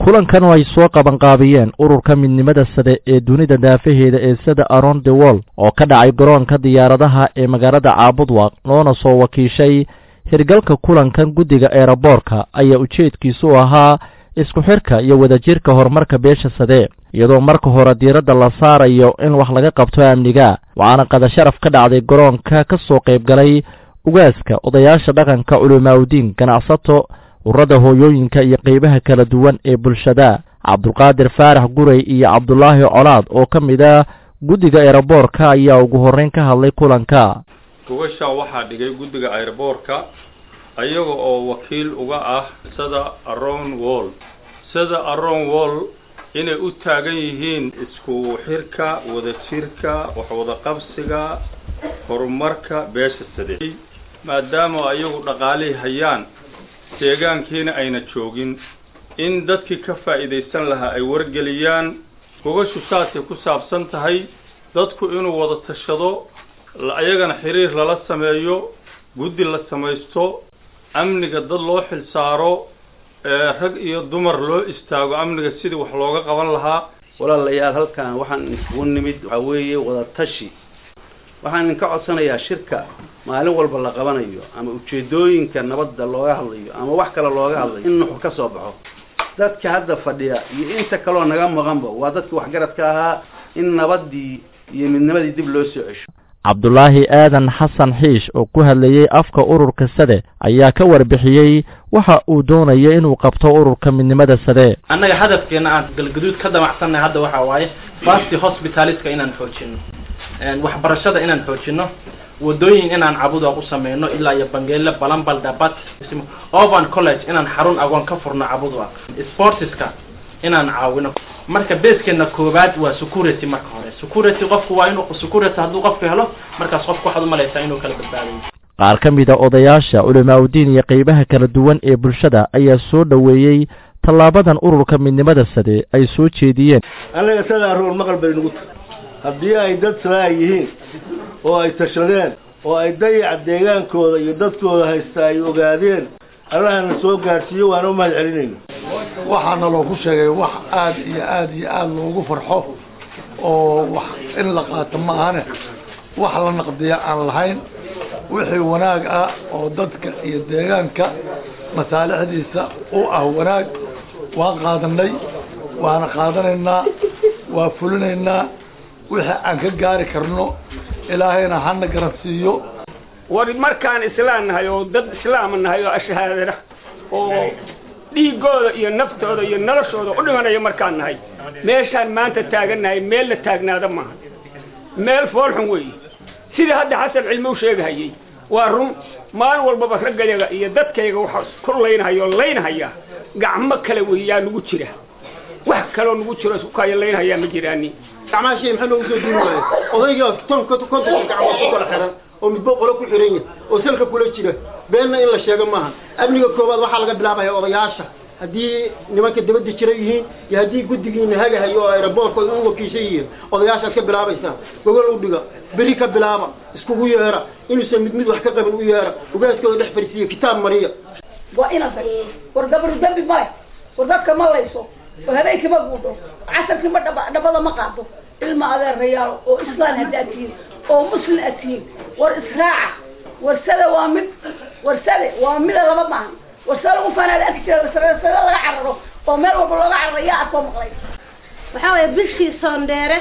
kulankan oo ay soo qabanqaabiyeen ururka midnimada sade ee dunida daafaheeda ee sada aron the world oo ka dhacay garoonka diyaaradaha ee magaalada caabudwaq loona soo wakiishay hirgalka kulankan guddiga eeraboorka ayaa ujeedkiisu u ahaa isku xidhka iyo wadajirka horumarka beesha sade iyadoo marka hore diiradda la saarayo in wax laga qabto amniga waxaana qadasharaf ka dhacday garoonka ka soo qayb galay ugaaska odayaasha dhaqanka culimaaudiin ganacsato ururada hooyooyinka iyo qeybaha kala duwan ee bulshada cabdulqaadir faarax gurey iyo cabdulaahi colaad oo ka mid ah guddiga eeraboorka ayaa ugu horreyn ka hadlay kulanka gogashaa waxaa dhigay guddiga airboorka ayaga oo wakiil uga ah sada aron wall sada aron wall inay u taagan yihiin isku xirka wadajirka waxwada qabsiga horumarka beesha sade maadaama ayagu dhaqaalihii hayaan deegaankiina ayna joogin in dadkii ka faa'iidaysan lahaa ay wargeliyaan gogashu saasay ku saabsan tahay dadku inuu wada tashado ayagana xiriir lala sameeyo guddi la samaysto amniga dad loo xil saaro rag iyo dumar loo istaago amniga sidii wax looga qaban lahaa walaalayaal halkan waxaan isugu nimid waxaa weeye wada tashi waxaan idinka codsanayaa shirka maalin walba la qabanayo ama ujeedooyinka nabadda looga hadlayo ama wax kale looga hadlayo in nuxur ka soo baxo dadka hadda fadhiya iyo inta kaloo naga maqanba waa dadka waxgaradka ahaa in nabaddii iyo midnimadii dib loo soo cesho cabdulaahi aadan xasan xiish oo ku hadlayey afka ururka sade ayaa ka warbixiyey waxa uu doonayo inuu qabto ururka midnimada sade annaga hadafkeena aan galgaduud ka damacsannahay hadda waxaa waaye fasti hospitaliska inaan xoojino waxbarashada inaan xoojino wadooyin inaan cabuda u sameyno ilaa iyo bangeele balambal dhabat ovan college inaan xarun agoon ka furno cabudwa sportiska inaan caawino marka beeskeena koowaad waa security marka hore security qofku waa inuu security hadduu qofku helo markaas qofku waxaad umalaysaa inuu kala badbaadayo qaar ka mid a odayaasha culimaaudiin iyo qeybaha kala duwan ee bulshada ayaa soo dhoweeyey tallaabadan ururka midnimada sade ay soo jeediyeen annaga sadaa roor maqal bay nagu tahay haddii ay dad salaa yihiin oo ay tashadeen oo ay dayaca deegaankooda iyo dadkooda haysta ay ogaadeen allahana soo gaadhsiiyo waana u mahad celinayna waxaana loogu sheegay wax aad iyo aad iyo aada loogu farxo oo wax in la qaato ma ahane wax la naqdiya aan lahayn wixii wanaag ah oo dadka iyo deegaanka masaalixdiisa u ah wanaag waan qaadanay waana qaadanaynaa waa fulinaynaa wixii aan ka gaari karno ilaahayna hana garansiiyo war markaan islaam nahay oo dad islaama nahay oo ashahaadana oo dhiigooda iyo naftooda iyo noloshooda u dhimanaya markaan nahay meeshaan maanta taagannahay meel la taagnaada maaha meel foolxun weeye sidii hadda xasan cilmi u sheegahayey waa run maalin walbaba raggayaga iyo dadkayga waxa ku laynahaya oo laynahaya gacmo kale weeyaa nagu jira wax kaloo nagu jiro isku kaya laynhayaa ma jiraani gacmaha maxaa loogu soo duuni waaya odayga ton kontonka gacmood ku kala xiran oo midbo qolo ku xiran yahay oo salka kula jira beenna in la sheego maaha amniga koowaad waxaa laga bilaabaya odayaasha haddii nimanka dabadda jira yihiin iyo haddii guddigiina hagahayo oo aeroboorka u wakiishan yihiin odayaashaad ka bilaabaysaa gogol u dhiga beri ka bilaaba iskugu yeera inuusan mid mid wax ka qabin u yeera ugaaskooda dhex fadhiisiiya kitaab mariya waa inaad war gabadhu dambi male war dadka ma layso oo habeenkii ma guudho casarkii ma dhaba dhabada ma qaado ilma adeerayaal oo islaan haddaad tihiin oo muslim aad tihiin war israaca warsada waa mid warsade waa mida laba maahan warsada lagu faanaada arki jira warsada laga cararo oo meel walba looga cararo yaa aad soo maqlay waxaa waye bishii soondheere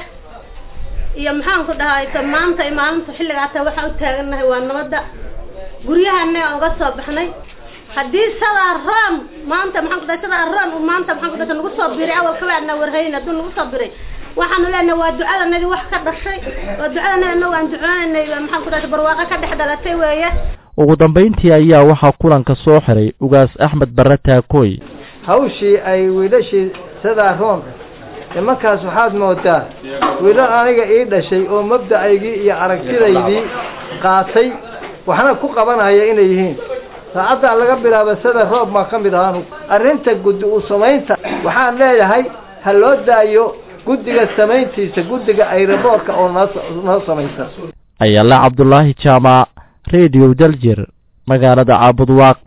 iyo maxaan ku dhahay ta maanta iyo maalinta xilligaata waxaan u taagannahay waa nabadda guryahana aan uga soo baxnay haddii sadaa roon maanta maxaan ku dhahay sadaa roon uu maanta maxaan ku dhahay nagu soo biray awal kabaadna warhayn hadduu nagu soo biray waxaanu leenahay waa ducadanadii wax ka dhashay waa ducadanadi anagu aan ducoonaynay maxaan ku dhahay barwaaqo ka dhex dhalatay weeye ugu dambayntii ayaa waxaa kulanka soo xiray ugaas axmed barre taakooy hawshii ay wiilashii sadaa roonka nimankaas waxaad moodaa wiilal aniga ii dhashay oo mabdacaygii iyo aragtidaydii qaatay waxna ku qabanaya inay yihiin saacaddaa laga bilaaba sada roob maa ka mid ahaanu arrinta guddi u samaynta waxaan leeyahay ha loo daayo guddiga samayntiisa guddiga ayraboorka oo noo noo samaysa ayaala cabdulaahi jaamac radio daljir magaalada caabudwaaq